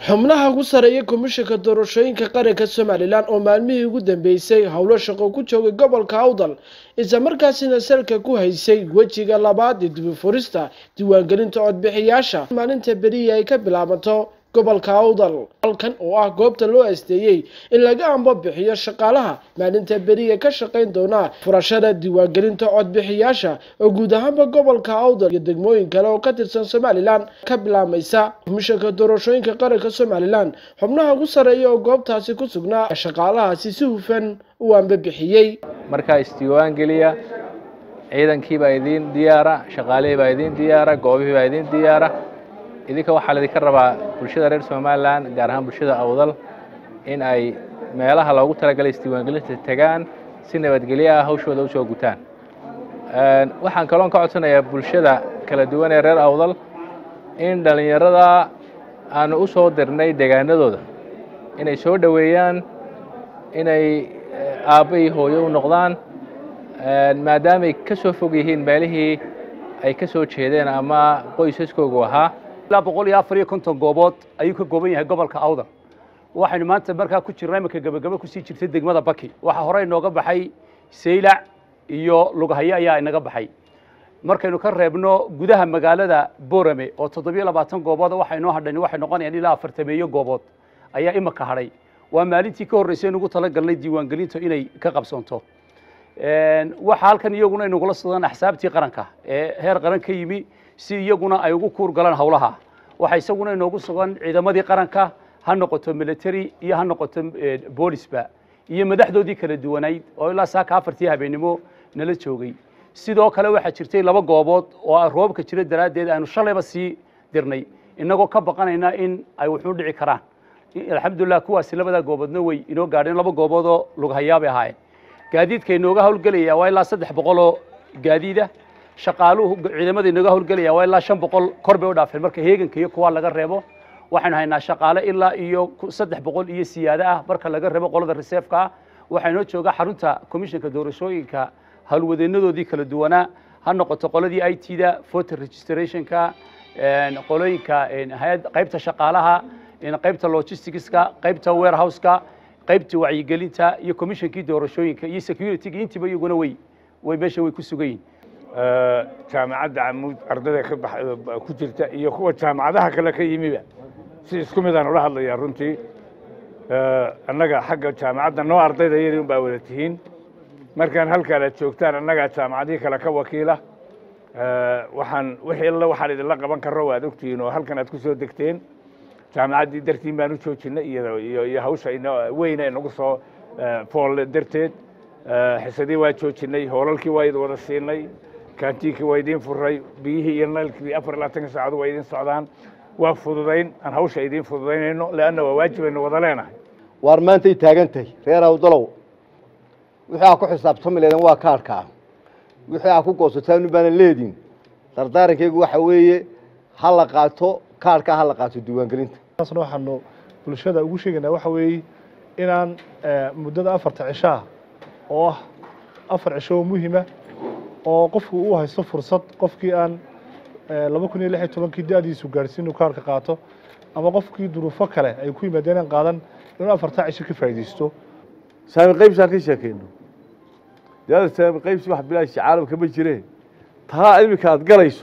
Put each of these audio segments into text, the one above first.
xubnaha ugu sareeya komishanka doorashooyinka qaranka somalilan oo maalmihii ugu dambeysay howlo shaqo ku joogay gobolka awdal isla markaasina salka ku haysay wejiga labaad ee dibifurista diiwaangelinta codbixiyaasha maalinta beriya ay ka bilaabato gobolka awdal halkan oo ah goobta loo asteeyey in laga ambo bixiyo shaqaalaha maalinta beriya ka shaqayn doona furashada diiwaangelinta codbixiyaasha oo guud ahaanba gobolka awdal iyo degmooyin kale oo ka tirsan somalilan ka bilaabmaysa komishanka doorashooyinka qaranka somalilan xubnaha ugu sarreeya oo goobtaasi ku sugnaa shaqaalahaasi si hufan u ambabixiyey markaa isdiiwaangeliya ciidankii baa idiin diyaara shaqaalihii baa idiin diyaara goobihii baa idiin diyaara idinka waxaa laydinka rabaa bulshada reer somalilan gaar ahaan bulshada awdal in ay meelaha loogu talagalay isdiiwaangelinta tegaan si nabadgelyo ah hawshooda usoo gutaan waxaan kaloon ka codsanayaa bulshada kala duwan ee reer awdal in dhallinyarada aanu u soo dirnay deegaanadooda inay soo dhoweeyaan inay aabba iyo hooyo u noqdaan maadaamay ka soo fog yihiin meelihii ay ka soo jeedeen ama qoysaskoogu ahaa ilaa boqol iyo afar iyo konton goobood ayuu ka gooban yahay gobolka awdal waxaynu maanta markaa ku jirnaa iminka gebagabo kusii jirtay degmada baki waxaa hore inooga baxay saylac iyo lughayo ayaa inaga baxay markaynu ka reebno gudaha magaalada borame oo toddobiyo labaatan goobood waxa inoo hadhan waxay noqonayaan ilaa afartameeyo goobood ayaa imika hadhay waa maalintii ka horreysay nugu talagalnay diiwaangelinta inay ka qabsoonto waxa halkan iyaguna inagula sudaan axsaabtii qaranka ee heer qaran ka yimi si iyaguna ay ugu kuur galaan howlaha waxaa isaguna inoogu sugan ciidamadii qaranka ha noqoto military iyo ha noqoto boolisba iyo madaxdoodii kala duwanayd oo ilaa saaka afartii habeennimo nala joogay sidoo kale waxaa jirtay laba goobood oo roobka jira daraaddeed aanu shalayba sii dirnay inagoo ka baqanayna in ay wuxuu dhici karaan alxamdulilah kuwaasi labadaa gooboodna way inoo gaadheen laba goobood oo lughayaabay ahaayeen gaadiidka inooga howlgelaya waa ilaa saddex boqol oo gaadiida shaqaaluhu ciidamada inooga howlgelaya waa ilaa shan boqol kor bay u dhaafeen marka heeganka iyo kuwaa laga reebo waxaynu haynaa shaqaale ilaa iyo saddex boqol iyo siyaado ah marka laga reebo qolada reseefka ah waxaa inoo jooga xarunta komishanka doorashooyinka howlwadeenadoodii kala duwanaa ha noqoto qoladii i t da voter registrationka qolooyinka hay-ad qaybta shaqaalaha qaybta logisticska qaybta warehouseka qaybta wacyigelinta iyo commissionkii doorashooyinka iyo securityga intiiba iyaguna way way meesha way ku sugan yihin jaamacadda camuud ardayda ka ku jirta iyo kuwa jaamacadaha kale ka yimiba si isku midaan ula hadlayaa runtii annaga xagga jaamacadda noo ardayda iyadii un baa wada tihiin markaan halkaan aad joogtaan annagaa jaamacadihii kale ka wakiila waxaan wixii alla waxaan idinla qaban karro waad ogtihiin oo halkan aad ku soo degteen jaamacaddii dartiin baan u joojinay iyo iyo hawsha weyna inagu soo fool darteed xisadii waa joojinay hoolalkii waa idin wada siinay kaantiinkii waa idiin furay biyihii iyo naylkii afar iyo labaatanka saacadu waa idiin socdaan waa fududayn aan hawsha idiin fududaynayno leanna waa waajibaynu wada leenahay waar maantay taagan tahay reer awdalow wixii aa ku xisaabtami leedeen waa kaarhkaa wixii aa ku goosataan baanan leedin dardaarankaygu waxa weeye ha la qaato kaarhkaa ha la qaato diiwaangelinta taasna waxaanu bulshada ugu sheegaynaa waxa weeye inaan muddada afarta cishaa oo ah afar cisho oo muhima oo qofku uu haysto fursad qofkii aan laba kun iyo lix iyo tobankii da-diisu gaadhsiin inuu kaarka qaato ama qofkii duruufo kale ay ku yimaadeen aan qaadan inuu afartaa cisho ka faa'iidaysto saami qaybsaan ka sheekayno dada saami qaybsi wax bilaashi caalamka ma jireen taa iminka aad galayso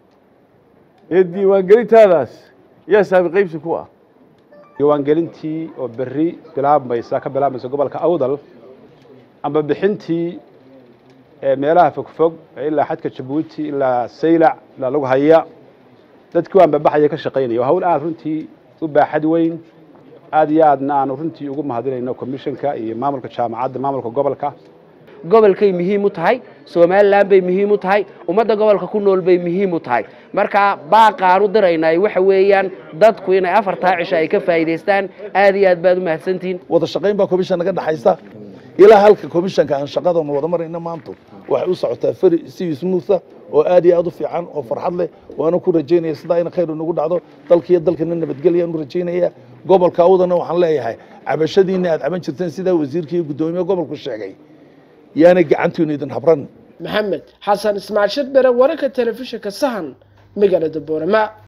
ee diiwaangelintaadaas yaa saami qaybsi ku ah diiwaangelintii oo berri bilaabmaysa ka bilaabmaysa gobolka awdal amba bixintii meelaha fogfog ilaa xadka jabuuti ilaa saylac ilaa lughaya dadkii waan babaxaya ka shaqaynaya waa hawl aad runtii u baaxad weyn aad iyo aadna aanu runtii ugu mahadinayno commissionka iyo maamulka jaamacadda maamulka gobolka gobolkay muhiim u tahay somalilan bay muhiim u tahay ummadda gobolka ku nool bay muhiim u tahay marka baaqaan u diraynay waxa weeyaan dadku inay afartaa cisho ay ka faa'iidaystaan aad iyo aad baad u mahadsantihiin wada shaqayn baa commission naga dhaxaysa ilaa halka commissionka aan shaqadanu wada marayna maanta waxay u socotaa feri si smootha oo aad iyo aad u fiican oo farxad leh waana ku rajaynaya sidaa in khayr nagu dhacdo dalkiiyo dalkana nabadgelya u rajaynaya gobolka awdana waxaan leeyahay cabashadiina aad caban jirteen sidaa wasiirka iyo guddoomiye gobolku sheegay yaanay gacantiinu idin habran maxamed xasan ismaaciil shidbere wararka telefishinka sahan magaalada boorama